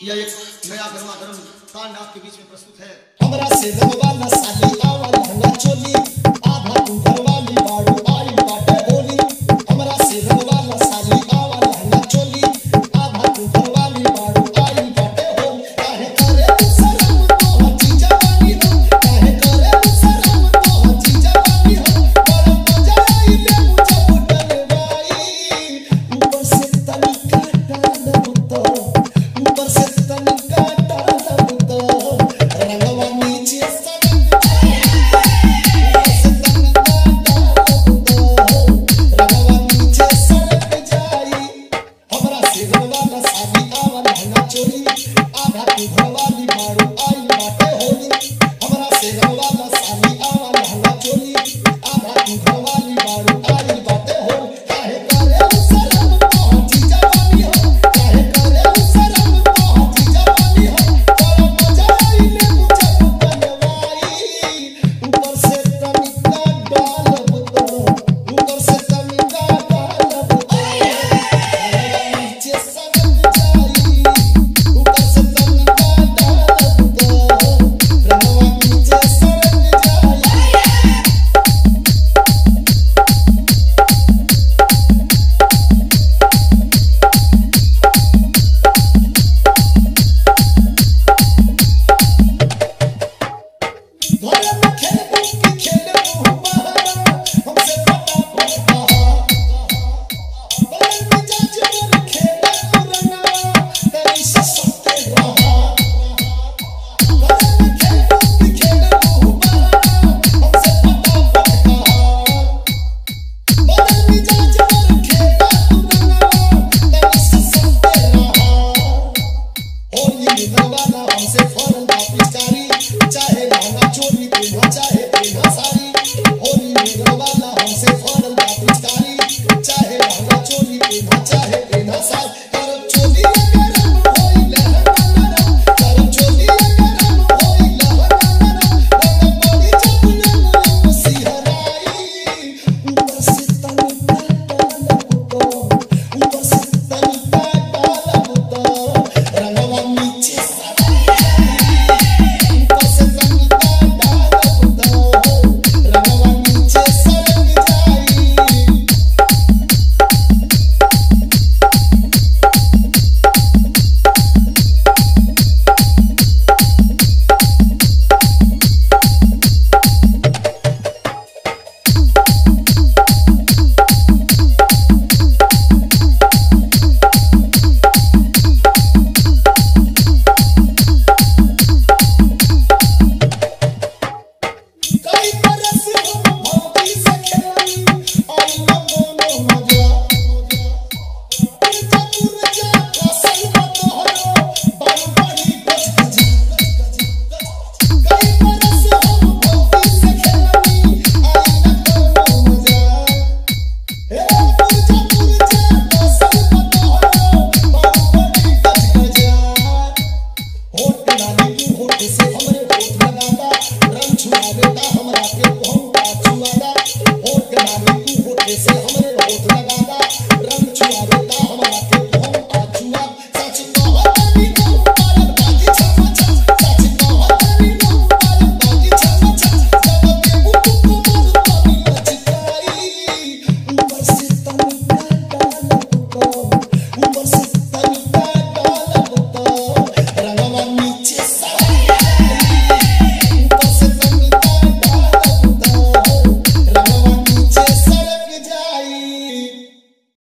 यह एक नया गर्मा गर्म कांड आपके बीच में प्रस्तुत है हमरा से रंगवाला साली आवा लहंगा चोली आधा तू घरवाली बाड़ू आई बाटे होली हमरा से रंगवाला साली आवा लहंगा चोली आधा तू घरवाली बाड़ू आई बाटे होली काहे करे तू शरम तो हची जवानी हो काहे करे तू शरम तो हची जवानी हो बड़ा मजा आई ले मुझे बुटन बाई ऊपर से तनिका डाल तो ऊपर से तनिका डाल तो रंगवा नीचे सरक रंगवा नीचे सरक जाई हमरा से रंगवा साली आवा लहंगा चोली आधा तू घरवा